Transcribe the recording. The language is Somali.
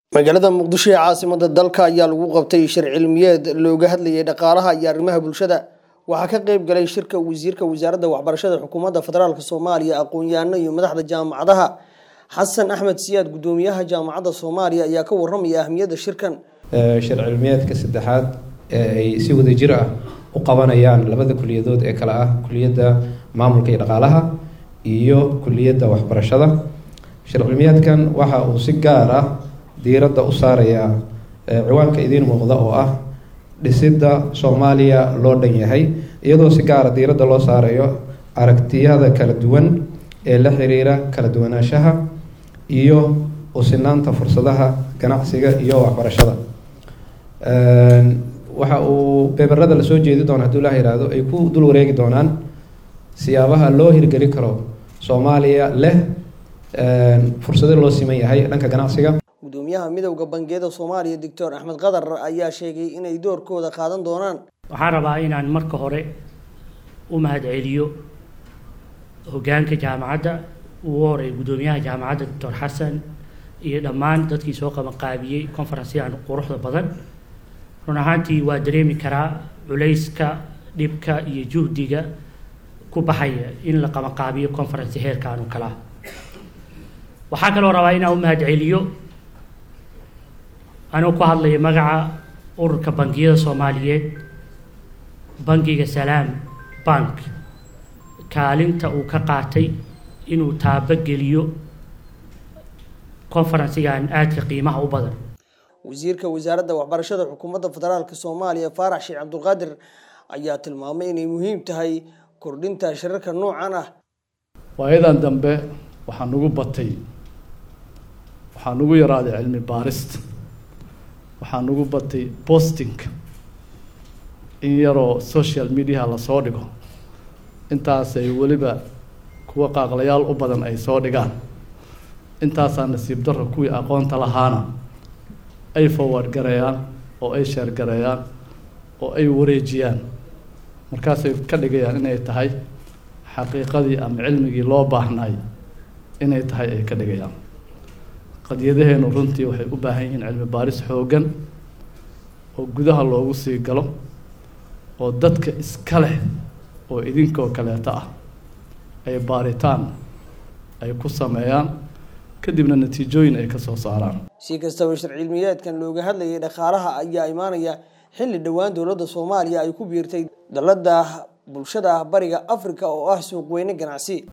magaalada muqdisho ee caasimada dalka ayaa lagu qabtay shir cilmiyeed looga hadlayay dhaqaalaha iyo arrimaha bulshada waxaa ka qayb galay shirka wasiirka wasaaradda waxbarashada xukuumadda federaalk soomaaliya aqoon-yahano iyo madaxda jaamacadaha xasan axmed siyaad gudoomiyaha jaamacadda soomaaliya ayaa ka waramaya ahmiyadda shirkan shir cilmiyeedka saddexaad ee ay si wadajir ah u qabanayaan labada kuliyadood ee kale ah kuliyadda maamulka iyo dhaqaalaha iyo kuliyadda waxbarashada shir cilmiyeedkan waxa uu si gaar ah diiradda u saarayaa ciwaanka idiin muuqda oo ah dhisidda soomaaliya loo dhan yahay iyadoo si gaara diiradda loo saarayo aragtiyada kala duwan ee la xiriira kala duwanaanshaha iyo usinaanta fursadaha ganacsiga iyo waxbarashada waxa uu beberada lasoo jeedi doono hadduu ilaah yihahdo ay ku dul wareegi doonaan siyaabaha loo hirgeli karo soomaaliya leh fursado loo siman yahay dhanka ganacsiga gudoomiyaha midowda bangiyada soomaaliya doctor axmed qadar ayaa sheegay inay doorkooda qaadan doonaan waxaan rabaa inaan marka hore u mahadceliyo hogaanka jaamacadda ugu horeey gudoomiyaha jaamacadda doctor xasan iyo dhammaan dadkii soo qabanqaabiyey conferenceyan quruxda badan run ahaantii waa dareemi karaa culayska dhibka iyo juhdiga ku baxaya in la qabanqaabiyo conference heerkaan oo kalea waxaa kaloo rabaa inaan u mahadceliyo anuu ku hadlaya magaca ururka bangiyada soomaaliyeed bangiga salaam bank kaalinta uu ka qaatay inuu taabogeliyo conferensigan aadka qiimaha u badan wasiirka wasaaradda waxbarashada xukuumadda federaalk soomaaliya faarax sheekh cabdulqaadir ayaa tilmaamay inay muhiim tahay kordhinta shirarka noocan ah waayadan dambe waxaa nagu batay waxaa nagu yaraaday cilmi baarista waxaa nagu batay bostinka in yaroo social mediaha lasoo dhigo intaasay weliba kuwa qaaqlayaal u badan ay soo dhigaan intaasaa nasiib darro kuwii aqoonta lahaana ay forward gareeyaan oo ay sheer gareeyaan oo ay wareejiyaan markaasay ka dhigayaan inay tahay xaqiiqadii ama cilmigii loo baahnay inay tahay ay ka dhigayaan qadiyadaheenu runtii waxay u baahan yihiin cilmi baaris xooggan oo gudaha loogu sii galo oo dadka iska leh oo idinkoo kaleeto ah ay baaritaan ay ku sameeyaan kadibna natiijooyin ay ka soo saaraan si kastaba shir cilmiyeedkan looga hadlayay dhaqaalaha ayaa imaanaya xilli dhowaan dowladda soomaaliya ay ku biirtay dalada bulshada bariga afrika oo ah suuq weyne ganacsi